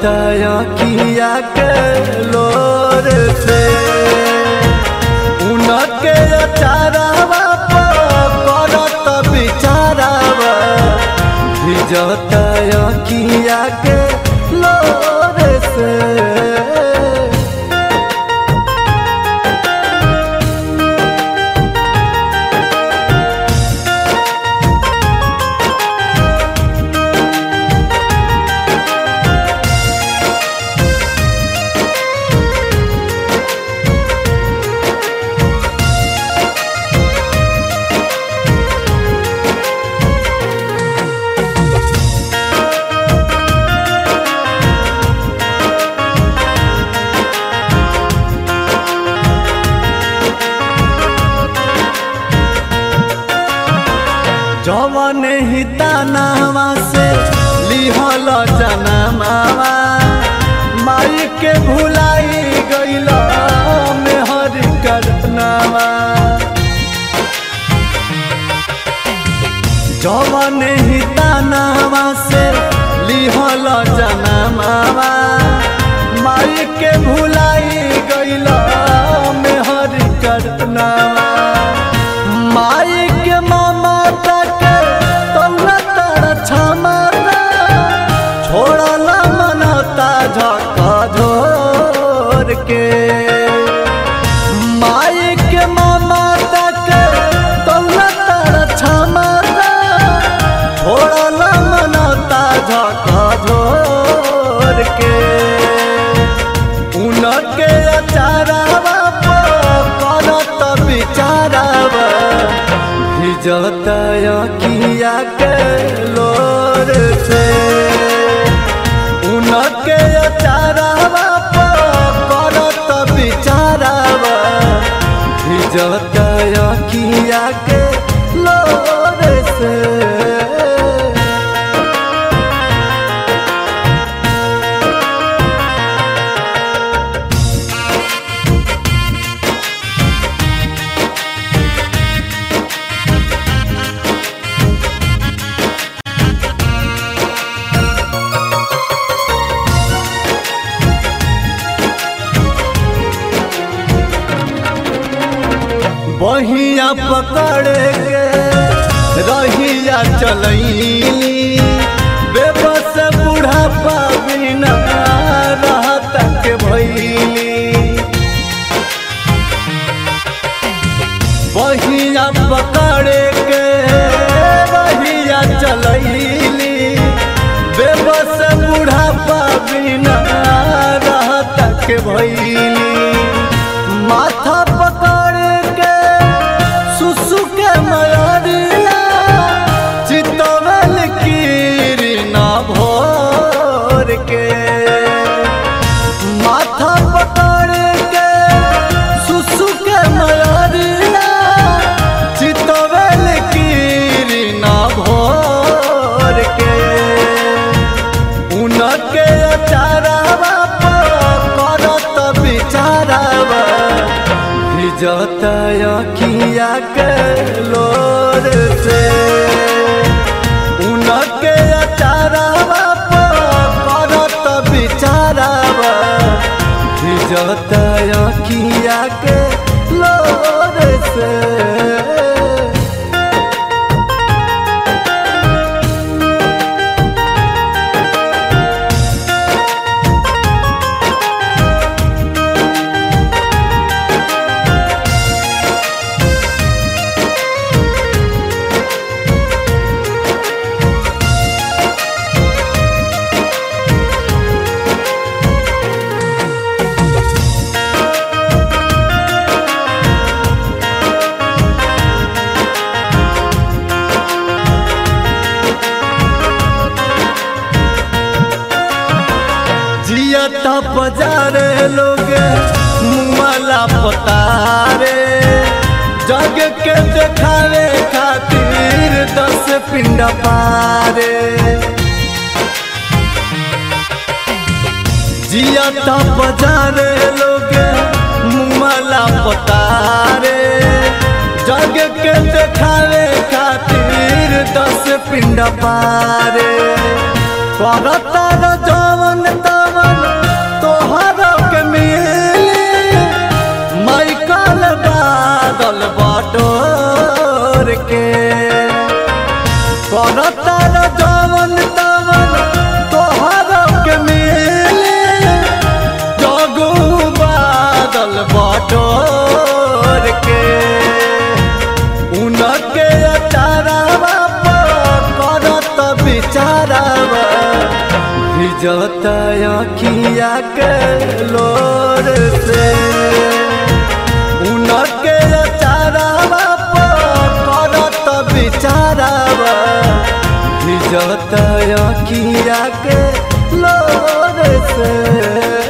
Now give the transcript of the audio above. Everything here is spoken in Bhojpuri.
किया के लोर से उनके चारावा करत बिचारावा भिजत किया के लोर से जवन ही तानावा से लिहल जनमावा माई के भुलाई गईल मेहर करनावा जवन ही तानावा से लिहल जनमावा माई के भुलाई गईल मेहर करनावा माई के मामा तक तौला तारा क्षमता छोड़ला मनता झका झोर के माई के मामा तक तौला तारा क्षमता छोड़ला मनता झका झोर के उनके अचारावा करत बिचारावा भिजत किया के लोर से उनके अचारावा करत बिचारावा भिजत किया के लोर से बहिया पकड़ के रहिया चलैली बेबस बुढ़ापा बिना रहत के भैली बहिया पकड़ के रहिया चलैली बेबस बुढ़ापा बिना रहत के भैली माथा पकड़ के सुसु के मयरिया चितवल कीरी ना भोर के माथा पकड़ के सुसु के मयरिया चितवल कीरी ना भोर के उनके अचारावा करत बिचारावा भिजत किया के लोर से उनके अचारावा करत बिचारावा भिजत किया के लोर से जियता बजारे लोग मुआला पतारे जग के देखावे खातिर दस पिंड पारे जियता बजारे लोग मुआला पतारे जग के देखावे खातिर दस पिंड पारे करतार जवन तवन भिजता अखिया के लोर से उनके चारावा करत बिचारावा भिजता अखिया के लोर से